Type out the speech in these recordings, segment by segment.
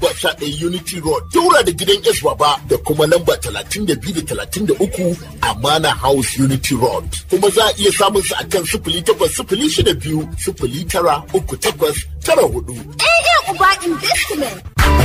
lamba 11 Unity Road, daura da gidan S Baba da kuma lamba 32 da 33 Amana House Unity Road. Kuma za a iya samun su akan sifili takwas sifili shida biyu sifili tara uku takwas tara hudu. AA Uba Investment.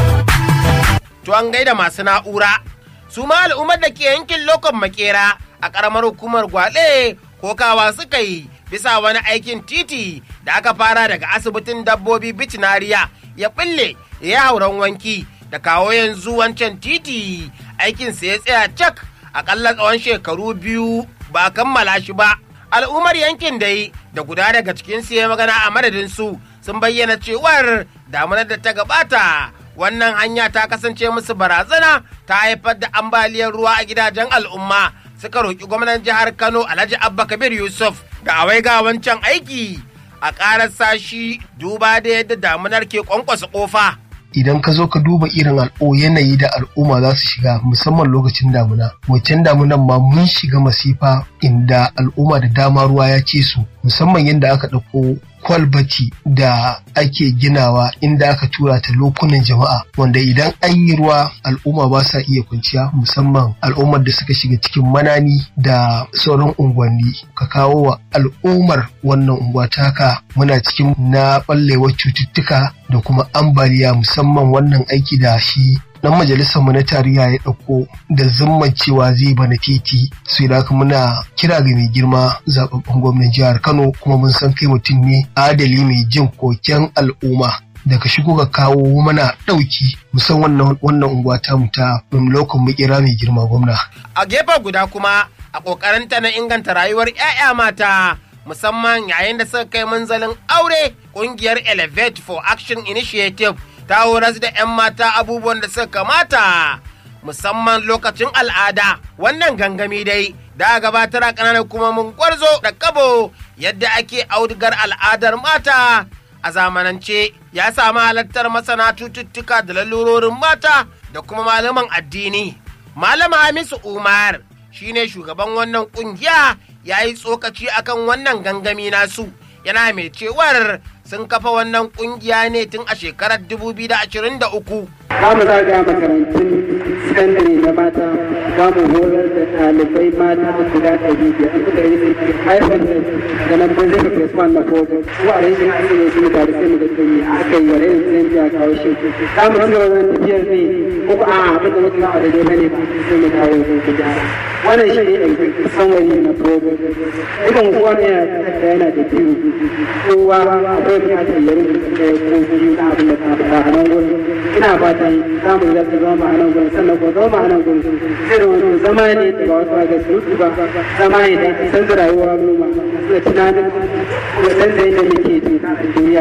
To an gaida masu na'ura. Su ma al'ummar da ke yankin lokon makera a ƙaramar hukumar gwale kokawa suka yi bisa wani aikin titi da aka fara daga asibitin dabbobi bitinariya ya ɓille ya hauran wanki da kawo yanzu wancan titi aikinsa ya tsaya cak akalla tsawon shekaru biyu ba kammala shi ba. Al'ummar yankin dai da guda daga cikinsu ya magana a madadin su sun bayyana cewar damunar da ta gabata wannan hanya ta kasance musu barazana ta haifar da ambaliyar ruwa a gidajen al'umma suka roƙi gwamnan jihar kano alhaji abba kabir yusuf da awai ga wancan aiki a ƙarar sashi duba da yadda damunar ke kwankwasa ƙofa idan ka zo ka duba irin al'o yanayi da al'umma za su shiga musamman lokacin damuna waccan damunan ma mun shiga masifa inda al'umma da dama ruwa ya ce su musamman yadda aka ɗauko kwalbati da ake ginawa inda aka tura ta lokunan jama'a wanda idan an yi ruwa al'umma ba sa iya kwanciya musamman al'ummar da suka shiga cikin manani da sauran unguwanni ka kawo wa al'ummar wannan unguwa taka muna cikin na ɓallewar cututtuka da kuma ambaliya musamman wannan aiki da shi dan majalisar mu na tarayya ya ɗauko da zumman cewa zai bana titi sai da haka muna kira ga mai girma zababben gwamnan jihar Kano kuma mun san kai mutum ne adali mai jin koken al'umma daga shigo ga kawo mana ɗauki musan wannan wannan unguwa ta mu ta lokacin mu kira mai girma gwamna a gefe guda kuma a ƙoƙarinta na inganta rayuwar 'ya'ya mata musamman yayin da suka kai munzalin aure ƙungiyar elevate for action initiative ta horas da 'yan mata abubuwan da suka kamata musamman lokacin al'ada wannan gangami dai da gabatar a ƙananan kuma mun gwarzo da kabo yadda ake audigar al'adar mata a zamanance ya samu halartar masana cututtuka da lalurorin mata da kuma malaman addini malam hamisu umar shine shugaban wannan kungiya ya yi tsokaci akan wannan gangami nasu yana mai cewar sun kafa wannan kungiya ne tun a shekarar 2023. Za mu zaga makarantun sakandare na mata za mu horar da ɗalibai mata guda ɗari biyar an suka yi haifar da da nan ban zai ka one na kogo ko a rashin asiri su mu tare sai mu ga kai aka yi wani irin canji a kawo shi za mu ci gaba da tafiyar ne ko a abin da muka a daidai bane ba sai mu kawo ku gyara wannan shi ne sanwari na kogo dukan kowa ne yana da biyu kowa akwai bukatar ya rubuta ɗaya ko biyu na abin da ka faɗa a nan gurin ina fatan za mu zarta zama a nan gurin sannan ko zama a nan gurin zai zama zama ne da ba wasu ga surutu ba zama ne da san da rayuwa noma da tunanin da san da yadda muke duniya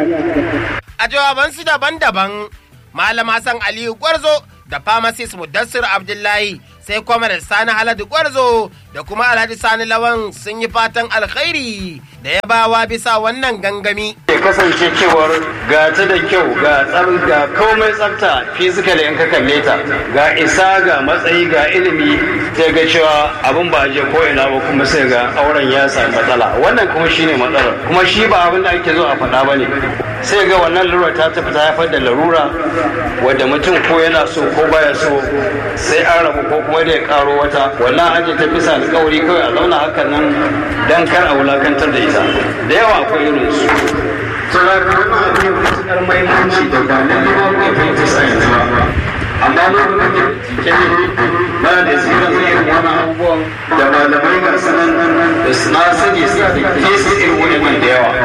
A jawabansu daban-daban, Malam Hassan Aliyu Gwarzo da pharmacist Mudassir Abdullahi sai kuma da Sani Haladu Gwarzo da kuma Alhaji Sani Lawan sun yi fatan alkhairi da ya bawa bisa wannan gangami. ya kasance cewar ga ta da kyau ga tsar ga komai tsafta physically in ka kalle ta ga isa ga matsayi ga ilimi sai ga cewa abin ba a je ko ina ba kuma sai ga auren ya sami matsala wannan kuma shine matsalar kuma shi ba abin da ake zo a faɗa ba ne sai ga wannan larura ta tafi ta haifar da larura wadda mutum ko yana so ko baya so sai an rabu ko kuma da ya karo wata wannan aje ta bisa alkawari kawai a zauna hakan nan dan kar a wulakantar da ita da yawa akwai irin su saboda wannan abu ne matuƙar mahimmanci da ba na nema ku ya fahimci science ba amma lokacin da ke ba da su kan zai irin wani abubuwan da malamai ga sanan da suna sani su da ke su irin wani da yawa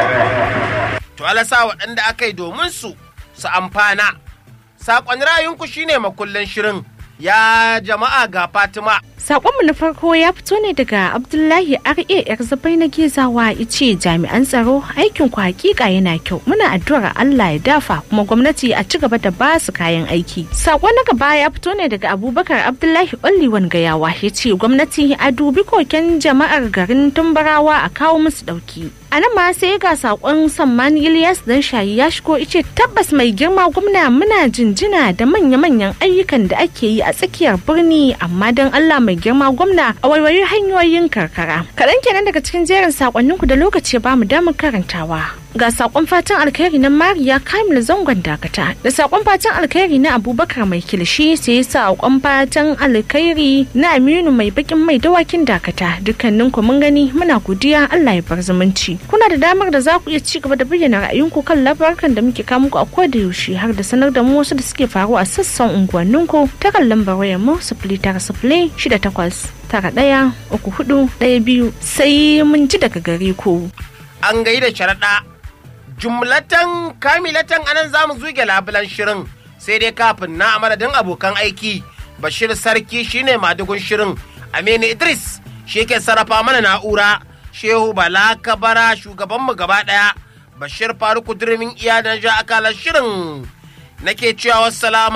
To alasa waɗanda aka yi domin su su amfana. Saƙon rayunku shine makullin shirin. Ya jama'a ga Fatima. Sakonmu na farko ya fito ne daga Abdullahi RA yar zabai na gezawa ice jami'an tsaro aikin ku hakika yana kyau muna addu'ar Allah ya dafa kuma gwamnati a ci gaba da ba su kayan aiki. Sako na gaba ya fito ne daga Abubakar Abdullahi Olliwan Gayawa ya ce gwamnati a dubi koken jama'ar garin Tumbarawa a kawo musu dauki. A nan ma sai ga sakon Samman Ilyas dan shayi ya shigo ice tabbas mai girma gwamna muna jinjina da manya-manyan ayyukan da ake yi a tsakiyar birni amma don Allah mai girma gwamna a waiwayi hanyoyin karkara. Kaɗan kenan daga cikin jerin sakonninku da lokaci ba mu damar karantawa. ga sakon fatan alkhairi na mariya kamil zangon dakata da sakon fatan alkhairi na abubakar mai kilishi sai sakon fatan alkhairi na aminu mai bakin mai dawakin dakata dukkanin ku mun gani muna godiya allah ya bar zumunci kuna da damar da za ku iya ci gaba da bayyana ra'ayinku kan labarukan da muke kawo muku a koda yaushe har da sanar da mu wasu da suke faruwa a sassan unguwanninku ta kan lambar wayar mu sifili tara sifili shida takwas tara ɗaya uku hudu ɗaya biyu sai mun ji daga gare ku. an gaida sharaɗa jumlatan kamilatan anan za mu zuge labulan shirin sai dai kafin na madadin abokan aiki bashir sarki shine madugun shirin aminu idris shi ke sarrafa mana na'ura shehu bala kabara shugabanmu gaba ɗaya bashir faruku durmin iya da ja akalar shirin nake cewa wassalamu